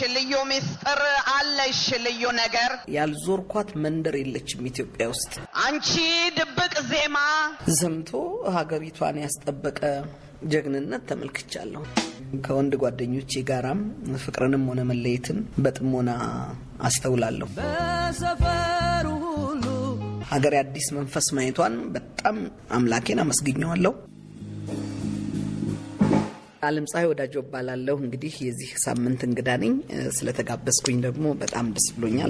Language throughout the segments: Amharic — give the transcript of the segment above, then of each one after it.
ልዩ ምስጢር አለሽ ልዩ ነገር ያልዞርኳት መንደር የለችም ኢትዮጵያ ውስጥ አንቺ ድብቅ ዜማ ዘምቶ ሀገሪቷን ያስጠበቀ ጀግንነት ተመልክቻለሁ። ከወንድ ጓደኞቼ ጋራም ፍቅርንም ሆነ መለየትን በጥሞና አስተውላለሁ። በሰፈሩ ሁሉ ሀገሬ አዲስ መንፈስ ማየቷን በጣም አምላኬን አመስግኘዋለሁ። አለም ፀሐይ ወዳጆ እባላለሁ። እንግዲህ የዚህ ሳምንት እንግዳ ነኝ። ስለተጋበዝኩኝ ደግሞ በጣም ደስ ብሎኛል።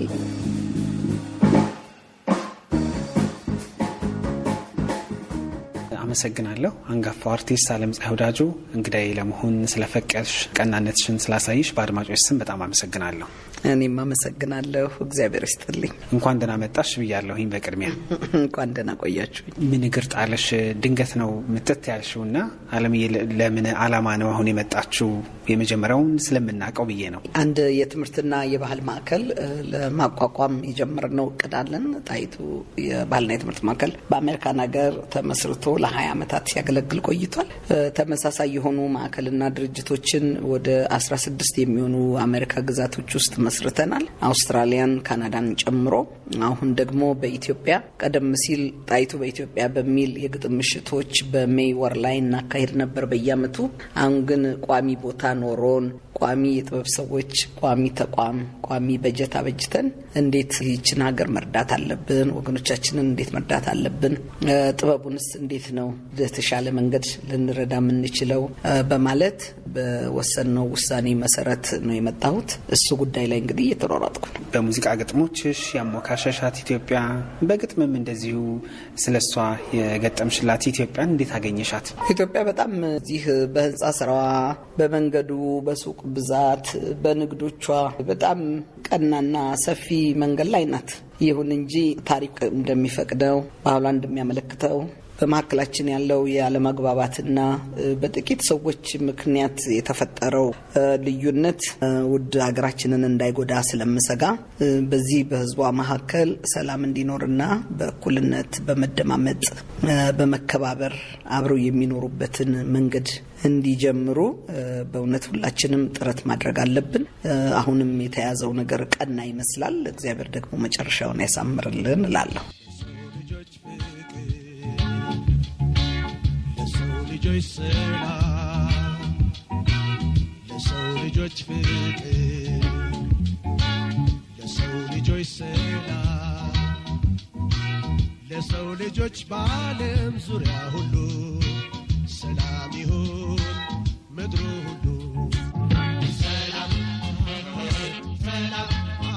አመሰግናለሁ። አንጋፋው አርቲስት አለም ፀሐይ ወዳጆ እንግዳዬ ለመሆን ስለፈቀድሽ፣ ቀናነትሽን ስላሳይሽ በአድማጮች ስም በጣም አመሰግናለሁ። እኔም አመሰግናለሁ። እግዚአብሔር ይስጥልኝ። እንኳን ደህና መጣሽ ብያለሁኝ። በቅድሚያ እንኳን ደህና ቆያችሁኝ። ምን እግር ጣለሽ? ድንገት ነው ምትት ያልሽው እና አለምዬ ለምን አላማ ነው አሁን የመጣችው? የመጀመሪያውን ስለምናውቀው ብዬ ነው። አንድ የትምህርትና የባህል ማዕከል ለማቋቋም የጀመርነው እቅድ አለን። ጣይቱ የባህልና የትምህርት ማዕከል በአሜሪካን ሀገር ተመስርቶ ለ20 ዓመታት ሲያገለግል ቆይቷል። ተመሳሳይ የሆኑ ማዕከልና ድርጅቶችን ወደ 16 የሚሆኑ አሜሪካ ግዛቶች ውስጥ መስርተናል። አውስትራሊያን፣ ካናዳን ጨምሮ አሁን ደግሞ በኢትዮጵያ ቀደም ሲል ጣይቱ በኢትዮጵያ በሚል የግጥም ምሽቶች በሜይ ወር ላይ እናካሄድ ነበር በየዓመቱ። አሁን ግን ቋሚ ቦታ ኖሮን ቋሚ የጥበብ ሰዎች፣ ቋሚ ተቋም፣ ቋሚ በጀት አበጅተን እንዴት ይህችን ሀገር መርዳት አለብን፣ ወገኖቻችንን እንዴት መርዳት አለብን፣ ጥበቡንስ እንዴት ነው በተሻለ መንገድ ልንረዳ የምንችለው በማለት በወሰንነው ውሳኔ መሰረት ነው የመጣሁት። እሱ ጉዳይ ላይ እንግዲህ እየተሯሯጥኩ ነው። በሙዚቃ ግጥሞችሽ ያሞካሸሻት ኢትዮጵያ፣ በግጥምም እንደዚሁ ስለ እሷ የገጠምሽላት ኢትዮጵያን እንዴት አገኘሻት? ኢትዮጵያ በጣም እዚህ በህንፃ ስራዋ፣ በመንገዱ፣ በሱቅ ብዛት፣ በንግዶቿ በጣም ቀናና ሰፊ መንገድ ላይ ናት። ይሁን እንጂ ታሪክ እንደሚፈቅደው ባህሏ እንደሚያመለክተው በመካከላችን ያለው የአለመግባባትና በጥቂት ሰዎች ምክንያት የተፈጠረው ልዩነት ውድ ሀገራችንን እንዳይጎዳ ስለምሰጋ በዚህ በህዝቧ መካከል ሰላም እንዲኖርና በእኩልነት በመደማመጥ በመከባበር አብረው የሚኖሩበትን መንገድ እንዲጀምሩ በእውነት ሁላችንም ጥረት ማድረግ አለብን። አሁንም የተያዘው ነገር ቀና ይመስላል። እግዚአብሔር ደግሞ መጨረሻውን ያሳምርልን እላለሁ። ልጆች ሰላም ለሰው ልጆች ፍቅር ለሰው ልጆች ሰላም ለሰው ልጆች በዓለም ዙሪያ ሁሉ ሰላም ይሁን ምድሩ ሁሉ ሰላም ሰላም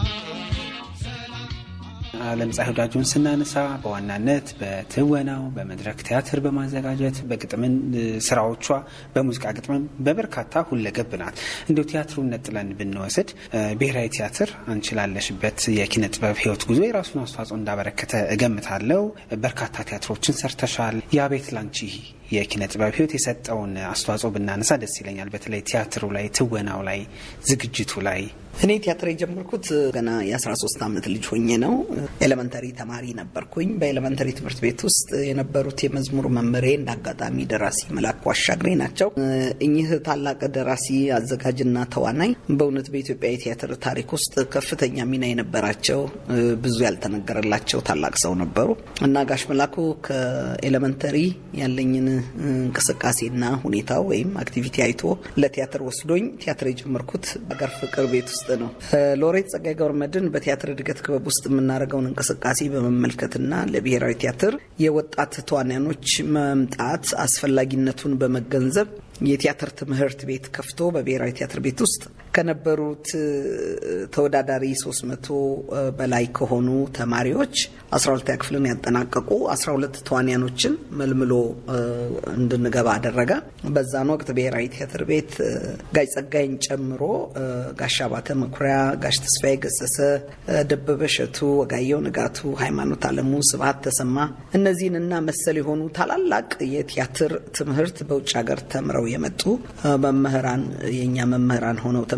አለም ፀሐይ ወዳጆን ስናነሳ በዋናነት በትወናው በመድረክ ቲያትር በማዘጋጀት በግጥምን ስራዎቿ በሙዚቃ ግጥምም በበርካታ ሁለገብ ናት። እንዲሁ ቲያትሩን ነጥለን ብንወስድ ብሔራዊ ቲያትር አንቺ ላለሽበት የኪነ ጥበብ ህይወት ጉዞ የራሱን አስተዋጽኦ እንዳበረከተ እገምታለሁ። በርካታ ቲያትሮችን ሰርተሻል። ያ ቤት ላንቺ የኪነ ጥበብ ህይወት የሰጠውን አስተዋጽኦ ብናነሳ ደስ ይለኛል። በተለይ ቲያትሩ ላይ፣ ትወናው ላይ፣ ዝግጅቱ ላይ እኔ ቲያትር የጀመርኩት ገና የ13 ዓመት ልጅ ሆኜ ነው። ኤሌመንተሪ ተማሪ ነበርኩኝ። በኤሌመንተሪ ትምህርት ቤት ውስጥ የነበሩት የመዝሙር መምህሬ እንደ አጋጣሚ ደራሲ መላኩ አሻግሬ ናቸው። እኚህ ታላቅ ደራሲ አዘጋጅና ተዋናይ በእውነት በኢትዮጵያ የቲያትር ታሪክ ውስጥ ከፍተኛ ሚና የነበራቸው ብዙ ያልተነገረላቸው ታላቅ ሰው ነበሩ እና ጋሽ መላኩ ከኤሌመንተሪ ያለኝን እንቅስቃሴና ሁኔታው ወይም አክቲቪቲ አይቶ ለቲያትር ወስዶኝ ቲያትር የጀመርኩት አገር ፍቅር ቤት ውስጥ ነው። ሎሬት ጸጋዬ ገብረመድህን በቲያትር እድገት ክበብ ውስጥ የምናደርገውን እንቅስቃሴ በመመልከትና ለብሔራዊ ቲያትር የወጣት ተዋንያኖች መምጣት አስፈላጊነቱን በመገንዘብ የቲያትር ትምህርት ቤት ከፍቶ በብሔራዊ ቲያትር ቤት ውስጥ ከነበሩት ተወዳዳሪ 300 በላይ ከሆኑ ተማሪዎች 12ኛ ክፍልን ያጠናቀቁ 12 ተዋንያኖችን መልምሎ እንድንገባ አደረገ። በዛን ወቅት ብሔራዊ ቲያትር ቤት ጋሽ ጸጋይን ጨምሮ ጋሽ አባተ መኩሪያ፣ ጋሽ ተስፋዬ ገሰሰ፣ ደበበ እሸቱ፣ ወጋየሁ ንጋቱ፣ ሃይማኖት አለሙ፣ ስብሀት ተሰማ እነዚህንና መሰል የሆኑ ታላላቅ የቲያትር ትምህርት በውጭ ሀገር ተምረው የመጡ መምህራን የእኛ መምህራን ሆነው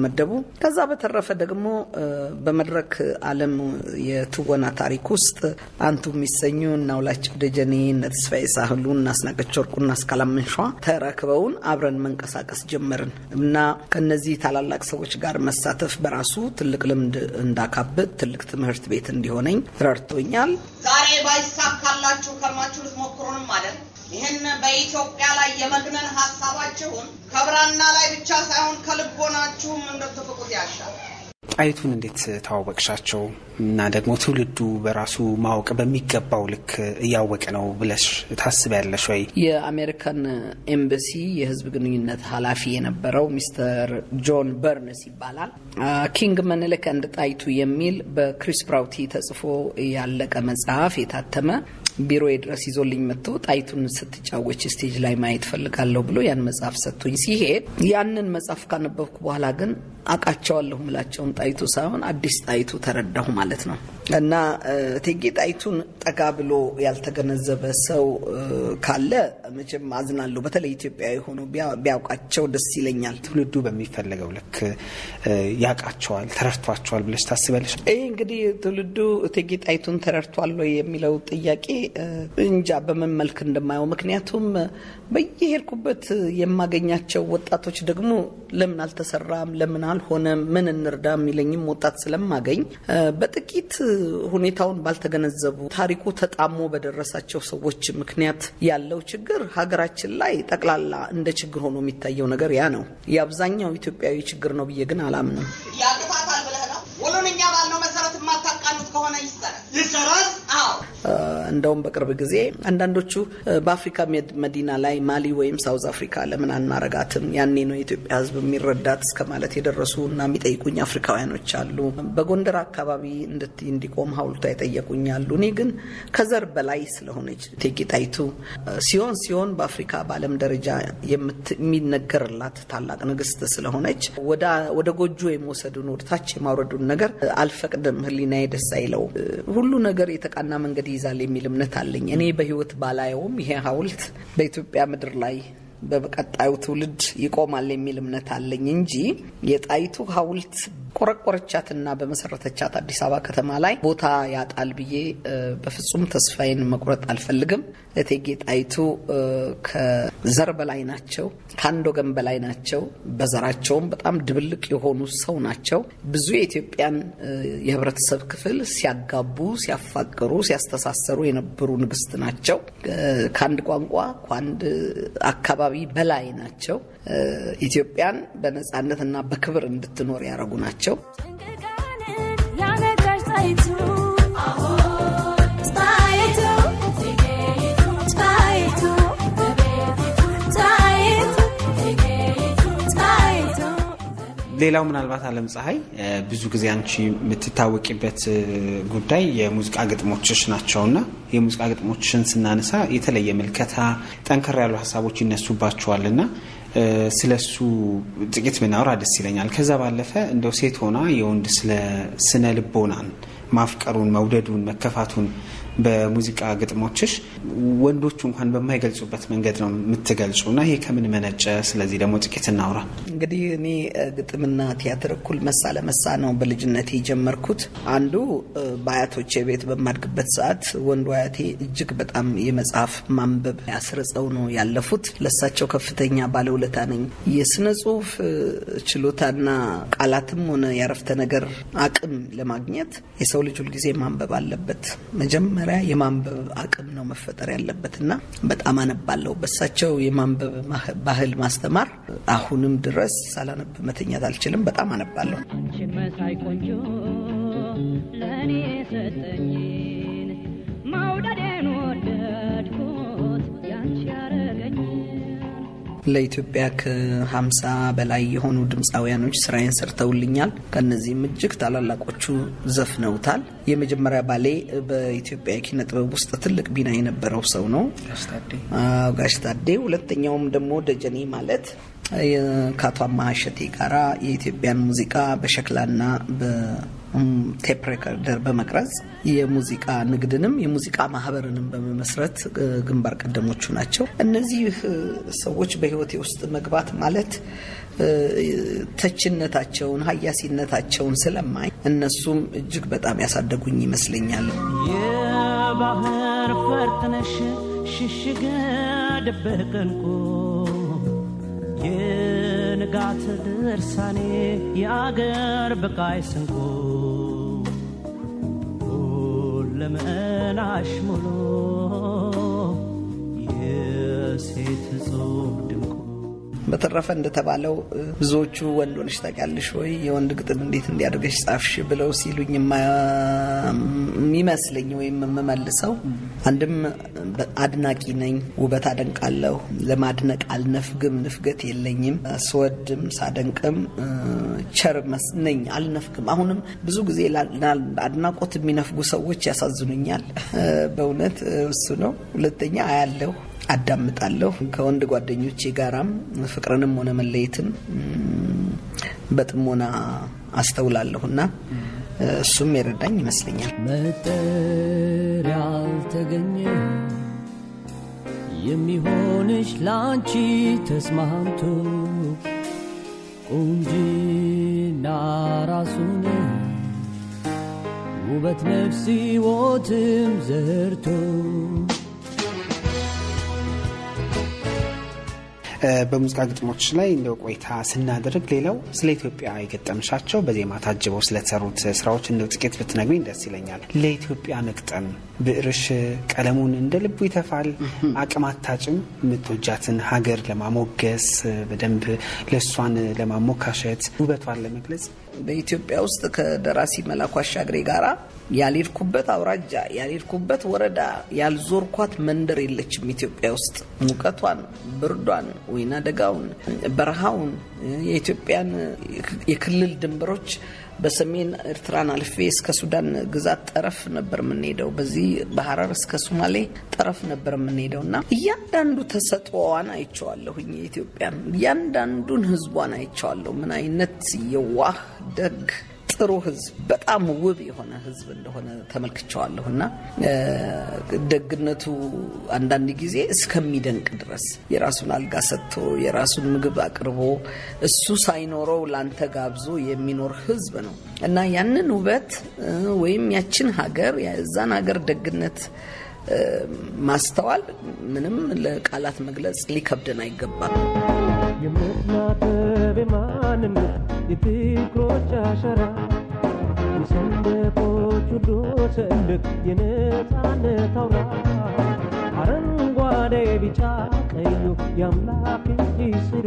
ተመደቡ። ከዛ በተረፈ ደግሞ እ፣ በመድረክ ዓለም የትወና ታሪክ ውስጥ አንቱ የሚሰኙ እና ውላቸው ደጀኔ፣ እነ ተስፋዬ ሳህሉ፣ እና አስናቀች ወርቁ፣ እና አስካላመንሿ ተረክበውን አብረን መንቀሳቀስ ጀመርን እና ከነዚህ ታላላቅ ሰዎች ጋር መሳተፍ በራሱ ትልቅ ልምድ እንዳካብት ትልቅ ትምህርት ቤት እንዲሆነኝ ረድቶኛል። ዛሬ ባይሳካላችሁ ከርማችሁ ልትሞክሩንም ማለት ይህን በኢትዮጵያ ላይ የመግነን ሀሳባችሁን ከብራና ላይ ብቻ ሳይሆን ከልቦናችሁም እንድትፍቁት ያሻል። ጣይቱን እንዴት ተዋወቅሻቸው? እና ደግሞ ትውልዱ በራሱ ማወቅ በሚገባው ልክ እያወቀ ነው ብለሽ ታስቢያለሽ ወይ? የአሜሪካን ኤምባሲ የሕዝብ ግንኙነት ኃላፊ የነበረው ሚስተር ጆን በርንስ ይባላል። ኪንግ ምኒልክ እንድ ጣይቱ የሚል በክሪስ ፕራውቲ ተጽፎ ያለቀ መጽሐፍ የታተመ ቢሮዬ ድረስ ይዞልኝ መጥቶ ጣይቱን ስትጫወች ስቴጅ ላይ ማየት ፈልጋለሁ ብሎ ያን መጽሐፍ ሰጥቶኝ ሲሄድ ያንን መጽሐፍ ካነበብኩ በኋላ ግን አውቃቸዋለሁ ምላቸውን ጣይቱ ሳይሆን አዲስ ጣይቱ ተረዳሁ ማለት ነው። እና እ፣ እቴጌ ጣይቱን ጠጋ ብሎ ያልተገነዘበ ሰው እ፣ ካለ መቼም አዝናለሁ። በተለይ ኢትዮጵያዊ ሆኖ ቢያ- ቢያውቃቸው ደስ ይለኛል። ትውልዱ በሚፈለገው ልክ እ፣ ያውቃቸዋል፣ ተረድቷቸዋል ብለሽ ታስቢያለሽ? ይህ እንግዲህ ትውልዱ እቴጌ ጣይቱን ተረድቷል ወይ የሚለው ጥያቄ እ፣ እንጃ በምን መልክ እንደማየው። ምክንያቱም እ፣ በየሄድኩበት የማገኛቸው ወጣቶች ደግሞ ለምን አልተሰራም፣ ለምን አልሆነም፣ ምን እንርዳ የሚለኝም ወጣት ስለማገኝ እ፣ በጥቂት ሁኔታውን ባልተገነዘቡ ታሪኩ ተጣሞ በደረሳቸው ሰዎች ምክንያት ያለው ችግር ሀገራችን ላይ ጠቅላላ እንደ ችግር ሆኖ የሚታየው ነገር ያ ነው። የአብዛኛው ኢትዮጵያዊ ችግር ነው ብዬ ግን አላምንም። ያቅታታል ብለህ ነው? ሁሉን እኛ ባልነው መሰረት የማታቃኑት ከሆነ ይሰራል። ይሰራል? አዎ። እ፣ እንደውም በቅርብ ጊዜ አንዳንዶቹ እ፣ በአፍሪካ ሜድ- መዲና ላይ ማሊ ወይም ሳውዝ አፍሪካ ለምን አናረጋትም? ያኔ ነው የኢትዮጵያ ሕዝብ የሚረዳት እስከ ማለት የደረሱ እና የሚጠይቁኝ አፍሪካውያኖች አሉ። በጎንደር አካባቢ እንድት- እንዲቆም ሐውልቷ የጠየቁኝ አሉ። እኔ ግን ከዘር በላይ ስለሆነች እቴጌ ጣይቱ እ፣ ሲሆን ሲሆን በአፍሪካ በዓለም ደረጃ የምት- የሚነገርላት ታላቅ ንግስት ስለሆነች ወደ ወደ ጎጆ የመውሰዱን ወደ ታች የማውረዱን ነገር እ፣ አልፈቅድም። ሕሊናዬ ደስ አይለው። እ፣ ሁሉ ነገር የተቃና መንገድ ይይዛል የሚል እምነት አለኝ። እኔ በህይወት ባላየውም ይሄ ሐውልት በኢትዮጵያ ምድር ላይ በቀጣዩ ትውልድ ይቆማል የሚል እምነት አለኝ እንጂ የጣይቱ ሐውልት ቆረቆረቻትና በመሰረተቻት አዲስ አበባ ከተማ ላይ ቦታ ያጣል ብዬ እ፣ በፍጹም ተስፋዬን መቁረጥ አልፈልግም። እቴጌ ጣይቱ እ፣ ከዘር በላይ ናቸው፣ ከአንድ ወገን በላይ ናቸው። በዘራቸውም በጣም ድብልቅ የሆኑ ሰው ናቸው። ብዙ የኢትዮጵያን እ፣ የህብረተሰብ ክፍል ሲያጋቡ፣ ሲያፋቅሩ፣ ሲያስተሳሰሩ የነበሩ ንግስት ናቸው። እ፣ ከአንድ ቋንቋ ከአንድ አካባቢ በላይ ናቸው። እ፣ ኢትዮጵያን በነጻነትና በክብር እንድትኖር ያደረጉ ናቸው። ጭንቅቃንን ያነጋሽ ጣይቱ ጣይቱ ጣይቱ ጣይቱ ጣይቱ ሌላው ምናልባት አለም ፀሐይ እ፣ ብዙ ጊዜ አንቺ የምትታወቂበት እ፣ ጉዳይ የሙዚቃ ግጥሞችሽ ናቸውና የሙዚቃ ግጥሞችሽን ስናነሳ የተለየ ምልከታ፣ ጠንከር ያሉ ሀሳቦች ይነሱባቸዋልና እ፣ ስለሱ ጥቂት ብናወራ ደስ ይለኛል። ከዛ ባለፈ እንደው ሴት ሆና የወንድ ስለ ስነ ልቦናን ማፍቀሩን፣ መውደዱን፣ መከፋቱን በሙዚቃ ግጥሞችሽ ወንዶቹ እንኳን በማይገልጹበት መንገድ ነው የምትገልጹ እና ይሄ ከምን መነጨ? ስለዚህ ደግሞ ጥቂት እናውራ። እንግዲህ እኔ እ፣ ግጥምና ቲያትር እኩል መሳ ለመሳ ነው በልጅነቴ የጀመርኩት። አንዱ እ፣ በአያቶቼ ቤት በማድግበት ሰዓት ወንዱ አያቴ እጅግ በጣም የመጽሐፍ ማንበብ ያስርጸው ነው ያለፉት። ለሳቸው ከፍተኛ ባለውለታ ነኝ። የስነ ጽሁፍ እ፣ ችሎታና ቃላትም ሆነ ያረፍተ ነገር አቅም ለማግኘት የሰው ልጅ ሁልጊዜ ማንበብ አለበት። መጀመሪያ የማንበብ አቅም ነው መፈጠር ያለበት እና በጣም አነባለሁ። በሳቸው የማንበብ ማህ- ባህል ማስተማር አሁንም ድረስ ሳላነብ መተኛት አልችልም። በጣም አነባለሁ። አንቺን መሳይ ቆንጆ ለእኔ ሰጠኝን መውደዴን ወደድኩት ያንቺ ያረገኝን ለኢትዮጵያ ከሀምሳ በላይ የሆኑ ድምፃውያኖች ስራዬን ሰርተውልኛል። ከነዚህም እጅግ ታላላቆቹ ዘፍነውታል። የመጀመሪያ ባሌ በኢትዮጵያ የኪነ ጥበብ ውስጥ ትልቅ ሚና የነበረው ሰው ነው አዎ፣ ጋሽ ታዴ። ሁለተኛውም ደግሞ ደጀኔ ማለት የ- ከአቶ አማሀ እሸቴ ጋራ የኢትዮጵያን ሙዚቃ በሸክላና በቴፕ ሬከርደር በመቅረጽ የሙዚቃ ንግድንም የሙዚቃ ማህበርንም በመመስረት እ፣ ግንባር ቀደሞቹ ናቸው። እነዚህ እ፣ ሰዎች በህይወቴ ውስጥ መግባት ማለት እ፣ ተችነታቸውን ሀያሲነታቸውን ስለማይ እነሱም እጅግ በጣም ያሳደጉኝ ይመስለኛል። የባህር ፈርጥነሽ ሽሽገ ደበቀንኩ የንጋት ድርሳኔ የአገር በቃይ ስንኩ ሁለመናሽ ሙሉ የሴት ጽሑፍ ድንቁ በተረፈ እንደተባለው እ፣ ብዙዎቹ ወንድ ሆነሽ ታውቂያለሽ ወይ የወንድ ግጥም እንዴት እንዲያደርገሽ ጻፍሽ ብለው ሲሉኝ የማ- የሚመስለኝ ወይም የምመልሰው አንድም በ- አድናቂ ነኝ፣ ውበት አደንቃለሁ። ለማድነቅ አልነፍግም፣ ንፍገት የለኝም። ስወድም ሳደንቅም እ፣ ቸር መስ- ነኝ፣ አልነፍግም። አሁንም ብዙ ጊዜ ላ- ላ- አድናቆት የሚነፍጉ ሰዎች ያሳዝኑኛል። እ፣ በእውነት እ፣ እሱ ነው። ሁለተኛ አያለሁ አዳምጣለሁ ከወንድ ጓደኞቼ ጋራም ፍቅርንም ሆነ መለየትን ም፣ በጥሞና አስተውላለሁና እሱም የረዳኝ ይመስለኛል። መጠር ያልተገኘ የሚሆንሽ ላንቺ ተስማምቶ ቁንጂና ራሱን ውበት ነፍስ ሕይወትም ዘርቶ እ፣ በሙዚቃ ግጥሞች ላይ እንደው ቆይታ ስናደርግ ሌላው ስለ ኢትዮጵያ የገጠምሻቸው በዜማ ታጅበው ስለተሰሩት ስራዎች እንደው ጥቂት ብትነግሪኝ ደስ ይለኛል። ለኢትዮጵያ መግጠም ብዕርሽ ቀለሙን እንደ ልቡ ይተፋል። አቅም አታጭም የምትወጃትን ሀገር ለማሞገስ በደንብ ለእሷን ለማሞካሸት ውበቷን ለመግለጽ በኢትዮጵያ ውስጥ ከደራሲ መላኩ አሻግሬ ጋራ ያልሄድኩበት አውራጃ ያልሄድኩበት ወረዳ ያልዞርኳት መንደር የለችም። ኢትዮጵያ ውስጥ ሙቀቷን፣ ብርዷን፣ ወይና ደጋውን፣ በረሃውን የኢትዮጵያን የክልል ድንበሮች በሰሜን ኤርትራን አልፌ እስከ ሱዳን ግዛት ጠረፍ ነበር የምንሄደው። በዚህ በሀረር እስከ ሶማሌ ጠረፍ ነበር የምንሄደው እና እያንዳንዱ ተሰጥኦዋን አይቼዋለሁኝ። የኢትዮጵያን እያንዳንዱን ሕዝቧን አይቼዋለሁ። ምን አይነት የዋህ ደግ ጥሩ ህዝብ በጣም ውብ የሆነ ህዝብ እንደሆነ ተመልክቸዋለሁ እና ደግነቱ አንዳንድ ጊዜ እስከሚደንቅ ድረስ የራሱን አልጋ ሰጥቶ የራሱን ምግብ አቅርቦ እሱ ሳይኖረው ላንተ ጋብዞ የሚኖር ህዝብ ነው እና ያንን ውበት ወይም ያችን ሀገር የዛን ሀገር ደግነት ማስተዋል ምንም ለቃላት መግለጽ ሊከብደን አይገባም። የምትናበብ ማንነት የፍቅሮች አሸራ የሰንደቆች ሁሉ ሰንደቅ የነፃነት አውራ አረንጓዴ ቢጫ ቀዩ የአምላክ እጅ ስራ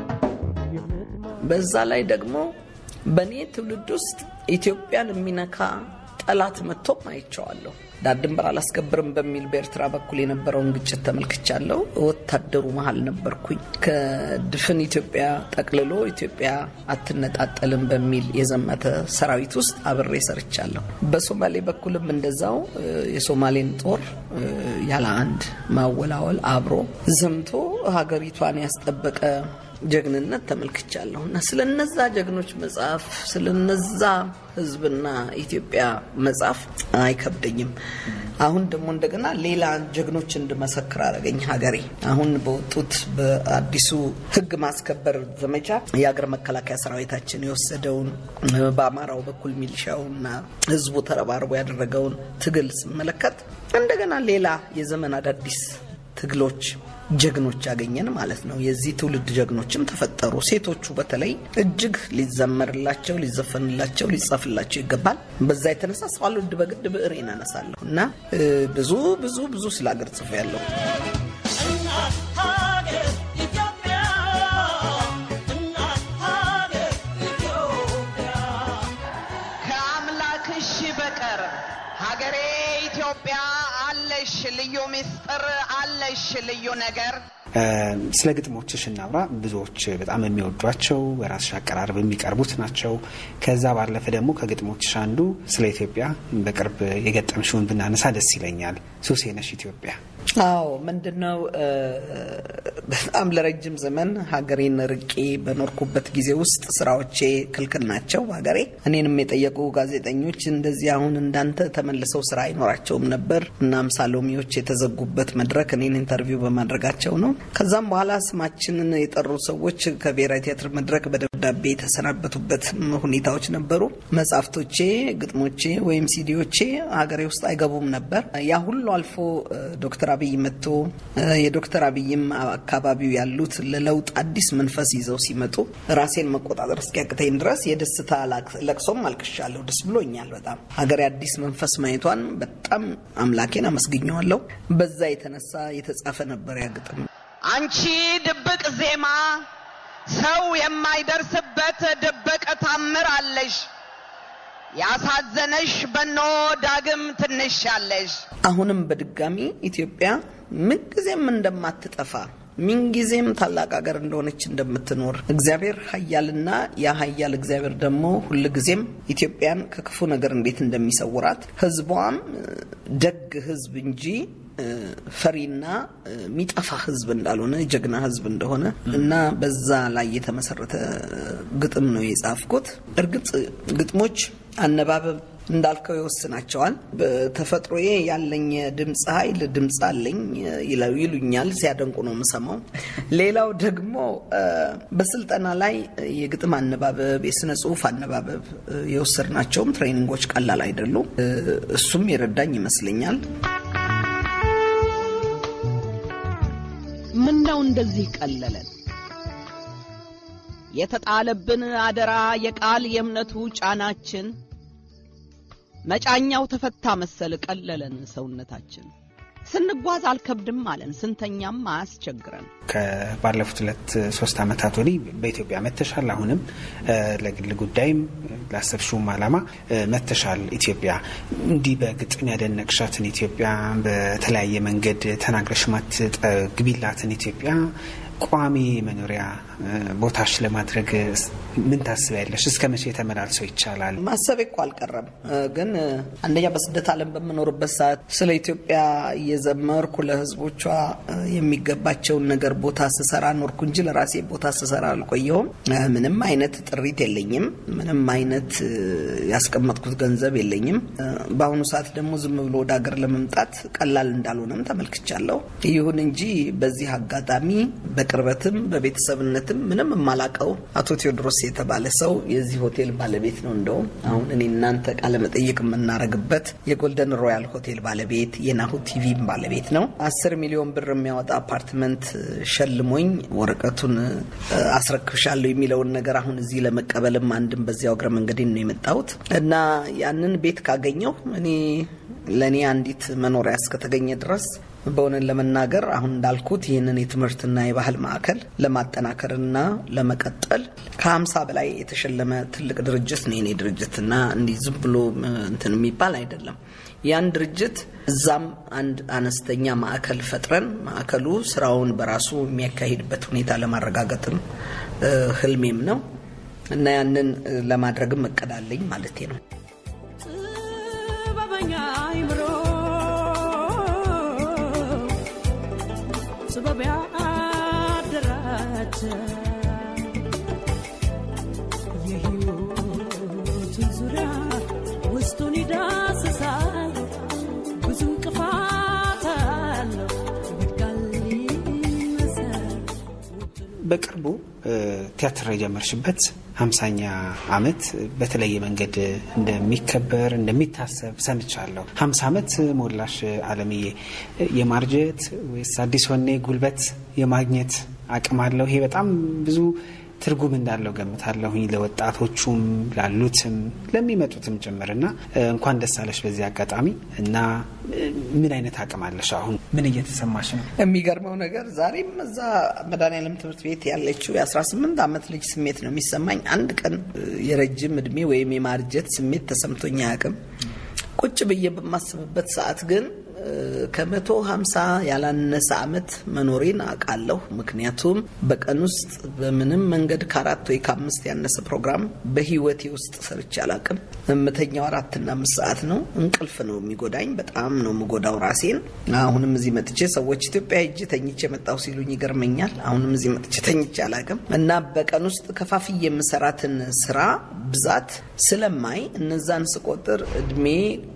በዛ ላይ ደግሞ በእኔ ትውልድ ውስጥ ኢትዮጵያን የሚነካ ጠላት መጥቶም አይቼዋለሁ። ዳር ድንበር አላስከብርም በሚል በኤርትራ በኩል የነበረውን ግጭት ተመልክቻለሁ። ወታደሩ መሀል ነበርኩኝ። ከድፍን ኢትዮጵያ ጠቅልሎ ኢትዮጵያ አትነጣጠልም በሚል የዘመተ ሰራዊት ውስጥ አብሬ ሰርቻለሁ። በሶማሌ በኩልም እንደዛው የሶማሌን ጦር ያለ አንድ ማወላወል አብሮ ዘምቶ ሀገሪቷን ያስጠበቀ ጀግንነት ተመልክቻለሁ እና ስለነዛ ጀግኖች መጽሐፍ ስለነዛ ሕዝብና ኢትዮጵያ መጽሐፍ አይከብደኝም። አሁን ደግሞ እንደገና ሌላ ጀግኖች እንድመሰክር አደረገኝ ሀገሬ። አሁን በወጡት በአዲሱ ሕግ ማስከበር ዘመቻ የሀገር መከላከያ ሰራዊታችን የወሰደውን በአማራው በኩል ሚሊሻውና ሕዝቡ ተረባርቦ ያደረገውን ትግል ስመለከት እንደገና ሌላ የዘመን አዳዲስ ትግሎች ጀግኖች ያገኘን ማለት ነው። የዚህ ትውልድ ጀግኖችም ተፈጠሩ። ሴቶቹ በተለይ እጅግ ሊዘመርላቸው፣ ሊዘፈንላቸው፣ ሊጻፍላቸው ይገባል። በዛ የተነሳ ሳልወድ በግድ ብዕሬን አነሳለሁ እና ብዙ ብዙ ብዙ ስለ ሀገር ጽፎ ያለው ከአምላክሽ በቀር ሀገሬ ኢትዮጵያ አለሽ ልዩ ምስጢር አለሽ ልዩ ነገር ስለ ግጥሞችሽ እናውራ። ብዙዎች በጣም የሚወዷቸው በራስሽ አቀራረብ የሚቀርቡት ናቸው። ከዛ ባለፈ ደግሞ ከግጥሞችሽ አንዱ ስለ ኢትዮጵያ በቅርብ የገጠምሽውን ብናነሳ ደስ ይለኛል። ሱሴ ነሽ ኢትዮጵያ። አዎ ምንድነው በጣም ለረጅም ዘመን ሀገሬን ርቄ በኖርኩበት ጊዜ ውስጥ ስራዎቼ ክልክል ናቸው ሀገሬ። እኔንም የጠየቁ ጋዜጠኞች እንደዚህ አሁን እንዳንተ ተመልሰው ስራ አይኖራቸውም ነበር። እናም ሳሎሚዎች የተዘጉበት መድረክ እኔን ኢንተርቪው በማድረጋቸው ነው። ከዛም በኋላ ስማችንን የጠሩ ሰዎች ከብሔራዊ ቲያትር መድረክ በደብዳቤ የተሰናበቱበት ሁኔታዎች ነበሩ። መጽሐፍቶቼ፣ ግጥሞቼ ወይም ሲዲዎቼ ሀገሬ ውስጥ አይገቡም ነበር። ያ ሁሉ አልፎ ዶክተር አብይ መጥቶ የዶክተር አብይም አካባቢው ያሉት ለለውጥ አዲስ መንፈስ ይዘው ሲመጡ ራሴን መቆጣጠር እስኪያቅተኝ ድረስ የደስታ ለቅሶም አልቅሻለሁ። ደስ ብሎኛል በጣም ሀገሬ አዲስ መንፈስ ማየቷን በጣም አምላኬን አመስግኘዋለሁ። በዛ የተነሳ የተጻፈ ነበር ያ ግጥም። አንቺ ድብቅ ዜማ ሰው የማይደርስበት ድብቅ ታምር አለሽ። ያሳዘነሽ በኖ ዳግም ትንሽ ያለሽ አሁንም በድጋሚ ኢትዮጵያ ምንጊዜም እንደማትጠፋ ምንጊዜም ታላቅ ሀገር እንደሆነች እንደምትኖር እግዚአብሔር ኃያልና ያ ኃያል እግዚአብሔር ደግሞ ሁልጊዜም ኢትዮጵያን ከክፉ ነገር እንዴት እንደሚሰውራት ሕዝቧም ደግ ሕዝብ እንጂ ፈሪና የሚጠፋ ሕዝብ እንዳልሆነ ጀግና ሕዝብ እንደሆነ እና በዛ ላይ የተመሰረተ ግጥም ነው የጻፍኩት። እርግጥ ግጥሞች አነባበብ እንዳልከው ይወስናቸዋል። በተፈጥሮዬ ያለኝ ድምፅ ኃይል ድምፅ አለኝ ይለው ይሉኛል፣ ሲያደንቁ ነው የምሰማው። ሌላው ደግሞ በስልጠና ላይ የግጥም አነባበብ፣ የስነ ጽሁፍ አነባበብ የወሰድናቸውም ትሬኒንጎች ቀላል አይደሉም። እሱም የረዳኝ ይመስለኛል። ምነው እንደዚህ ቀለለን? የተጣለብን አደራ የቃል የእምነቱ ጫናችን መጫኛው ተፈታ መሰል ቀለለን ሰውነታችን። ስንጓዝ አልከብድም አለን ስንተኛም አያስቸግረን። ከባለፉት ሁለት ሶስት ዓመታት ወዲህ በኢትዮጵያ መተሻል። አሁንም ለግል ጉዳይም ላሰብሽውም ዓላማ መተሻል። ኢትዮጵያ እንዲህ በግጥም ያደነቅሻትን ኢትዮጵያ በተለያየ መንገድ ተናግረሽ ማትጠግቢላትን ኢትዮጵያ ቋሚ መኖሪያ ቦታሽ ለማድረግ ምን ታስቢያለሽ? እስከ መቼ ተመላልሰው ይቻላል? ማሰቤ እኮ አልቀረም። ግን አንደኛ በስደት ዓለም በምኖርበት ሰዓት ስለ ኢትዮጵያ እየዘመርኩ ለሕዝቦቿ የሚገባቸውን ነገር ቦታ ስሰራ ኖርኩ እንጂ ለራሴ ቦታ ስሰራ አልቆየሁም። ምንም አይነት ጥሪት የለኝም። ምንም አይነት ያስቀመጥኩት ገንዘብ የለኝም። በአሁኑ ሰዓት ደግሞ ዝም ብሎ ወደ ሀገር ለመምጣት ቀላል እንዳልሆነም ተመልክቻለሁ። ይሁን እንጂ በዚህ አጋጣሚ በቅርበትም በቤተሰብነትም ምንም የማላቀው አቶ ቴዎድሮስ የተባለ ሰው የዚህ ሆቴል ባለቤት ነው። እንደውም አሁን እኔ እናንተ ቃለ መጠይቅ የምናረግበት የጎልደን ሮያል ሆቴል ባለቤት የናሁ ቲቪም ባለቤት ነው። አስር ሚሊዮን ብር የሚያወጣ አፓርትመንት ሸልሞኝ ወረቀቱን አስረክብሻለሁ የሚለውን ነገር አሁን እዚህ ለመቀበልም አንድም በዚያው እግረ መንገዴን ነው የመጣሁት እና ያንን ቤት ካገኘው እኔ ለእኔ አንዲት መኖሪያ እስከተገኘ ድረስ በእውነት ለመናገር አሁን እንዳልኩት ይህንን የትምህርትና የባህል ማዕከል ለማጠናከርና ለመቀጠል ከሀምሳ በላይ የተሸለመ ትልቅ ድርጅት ነው የኔ ድርጅትና እንዲህ ዝም ብሎ እንትን የሚባል አይደለም። ያን ድርጅት እዛም አንድ አነስተኛ ማዕከል ፈጥረን ማዕከሉ ስራውን በራሱ የሚያካሂድበት ሁኔታ ለማረጋገጥም ህልሜም ነው እና ያንን ለማድረግም እቅዳለኝ ማለቴ ነው። ጥበበኛ አይምሮ ጥበብ ያደራጀ የሕይወትን ዙሪያ ውስጡን ይዳስሳል። ብዙ እንቅፋት አለው ይወድቃል ይነሳል። በቅርቡ ቲያትር የጀመርሽበት ሀምሳኛ ዓመት በተለየ መንገድ እንደሚከበር እንደሚታሰብ ሰምቻለሁ። ሀምሳ ዓመት ሞላሽ አለምዬ። የማርጀት ወይስ አዲስ ወኔ ጉልበት የማግኘት አቅም አለው? ይሄ በጣም ብዙ ትርጉም እንዳለው ገምታለሁኝ ለወጣቶቹም ላሉትም ለሚመጡትም ጭምር እና እንኳን ደስ አለሽ በዚህ አጋጣሚ እና ምን አይነት አቅም አለሽ? አሁን ምን እየተሰማሽ ነው? የሚገርመው ነገር ዛሬም እዛ መድኃኔዓለም ትምህርት ቤት ያለችው የ18 ዓመት ልጅ ስሜት ነው የሚሰማኝ። አንድ ቀን የረጅም እድሜ ወይም የማርጀት ስሜት ተሰምቶኝ አያውቅም። ቁጭ ብዬ በማስብበት ሰዓት ግን ከመቶ ሀምሳ ያላነሰ ዓመት መኖሬን አውቃለሁ። ምክንያቱም በቀን ውስጥ በምንም መንገድ ከአራት ወይ ከአምስት ያነሰ ፕሮግራም በህይወቴ ውስጥ ሰርቼ አላውቅም። የምተኛው አራትና አምስት ሰዓት ነው። እንቅልፍ ነው የሚጎዳኝ። በጣም ነው የምጎዳው ራሴን። አሁንም እዚህ መጥቼ ሰዎች ኢትዮጵያ ሄጄ ተኝቼ መጣሁ ሲሉኝ ይገርመኛል። አሁንም እዚህ መጥቼ ተኝቼ አላውቅም እና በቀን ውስጥ ከፋፍዬ የምሰራትን ስራ ብዛት ስለማይ እነዛን ስቆጥር እድሜ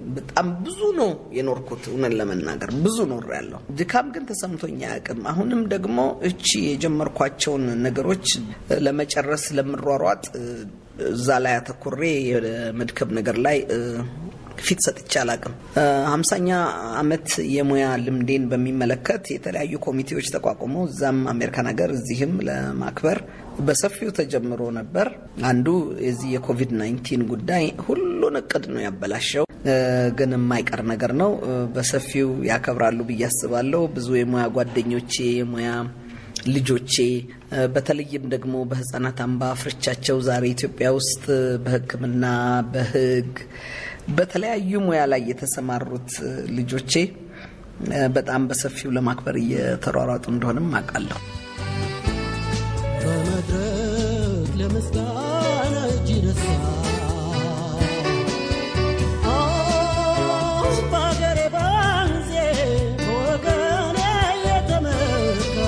በጣም ብዙ ነው የኖርኩት። እውነት ለመናገር ብዙ ኖር ያለው ድካም ግን ተሰምቶኝ አያውቅም። አሁንም ደግሞ እቺ የጀመርኳቸውን ነገሮች ለመጨረስ ለምሯሯጥ እዛ ላይ አተኩሬ የመድከም ነገር ላይ ፊት ሰጥቼ አላቅም። ሀምሳኛ አመት የሙያ ልምዴን በሚመለከት የተለያዩ ኮሚቴዎች ተቋቁመው እዛም አሜሪካን ሀገር እዚህም ለማክበር በሰፊው ተጀምሮ ነበር። አንዱ የዚህ የኮቪድ 19 ጉዳይ ሁሉን እቅድ ነው ያበላሸው፣ ግን የማይቀር ነገር ነው። በሰፊው ያከብራሉ ብዬ አስባለሁ። ብዙ የሙያ ጓደኞቼ የሙያ ልጆቼ በተለይም ደግሞ በህጻናት አምባ ፍርቻቸው ዛሬ ኢትዮጵያ ውስጥ በሕክምና በህግ በተለያዩ ሙያ ላይ የተሰማሩት ልጆቼ በጣም በሰፊው ለማክበር እየተሯሯጡ እንደሆንም አውቃለሁ። በመድረክ ለምስጋና እጅ ነሳ በአገሬ ባንዜ በወገኔ የተመካ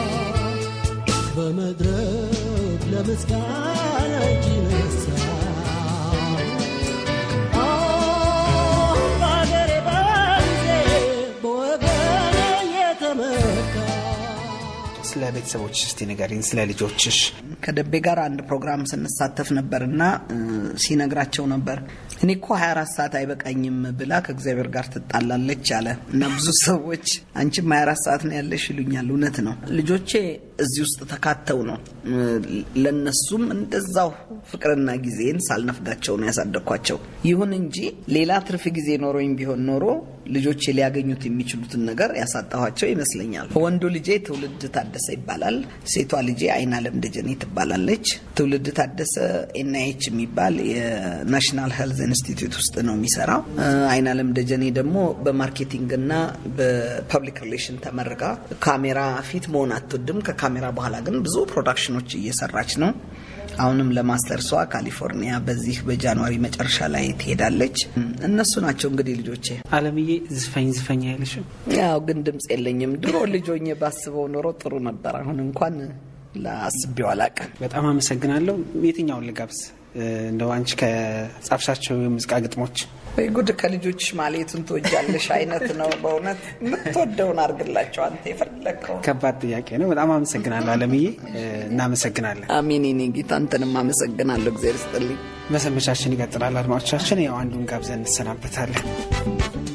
በመድረክ ለምስጋና እጅ ነሳ በአገሬ ባንዜ በወገኔ የተመካ ስለ ቤተሰቦች እስቲ ንገሪኝ፣ ስለ ልጆችሽ። ከደቤ ጋር አንድ ፕሮግራም ስንሳተፍ ነበርና እ፣ ሲነግራቸው ነበር እኔ እኮ 24 ሰዓት አይበቃኝም ብላ ከእግዚአብሔር ጋር ትጣላለች አለ እና ብዙ ሰዎች አንቺም 24 ሰዓት ነው ያለሽ ይሉኛል። እውነት ነው። ልጆቼ እዚህ ውስጥ ተካተው ነው እ፣ ለነሱም እንደዛው ፍቅርና ጊዜን ሳልነፍጋቸው ነው ያሳደግኳቸው። ይሁን እንጂ ሌላ ትርፍ ጊዜ ኖሮኝ ቢሆን ኖሮ ልጆቼ ሊያገኙት የሚችሉትን ነገር ያሳጣኋቸው ይመስለኛል። ወንዱ ልጄ ትውልድ ታደሰ ይባላል። ሴቷ ልጄ አይናለም ደጀኔ ትባላለች። ትውልድ ታደሰ ኤንአይች የሚባል የናሽናል ሄልዝ ኢንስቲትዩት ውስጥ ነው የሚሰራው። እ፣ አይናለም ደጀኔ ደግሞ በማርኬቲንግና በፐብሊክ ሪሌሽን ተመርቃ ካሜራ ፊት መሆን አትወድም። ከካሜራ በኋላ ግን ብዙ ፕሮዳክሽኖች እየሰራች ነው። አሁንም ለማስተርሷ ካሊፎርኒያ በዚህ በጃንዋሪ መጨረሻ ላይ ትሄዳለች። እነሱ ናቸው እንግዲህ ልጆቼ። አለምዬ ዝፈኝ ዝፈኝ አይልሽም? ያው ግን ድምፅ የለኝም። ድሮ ልጆኜ ባስበው ኖሮ ጥሩ ነበር። አሁን እንኳን ለአስቤው አላቅም። በጣም አመሰግናለሁ። የትኛውን ልጋብዝ? እንደው አንቺ ከጻፍሻቸው የሙዚቃ ግጥሞች ወይ ጉድ ከልጆች ማሌቱን ትወጃለሽ አይነት ነው። በእውነት የምትወደውን አድርግላቸው አንተ የፈለግከው። ከባድ ጥያቄ ነው። በጣም አመሰግናለሁ አለምዬ። እናመሰግናለን። አሜን። ኔ ጌታ አንተንም አመሰግናለሁ። እግዚአብሔር ይስጥልኝ። መሰንበቻችን ይቀጥላል። አድማጮቻችን፣ ያው አንዱን ጋብዘን እንሰናበታለን።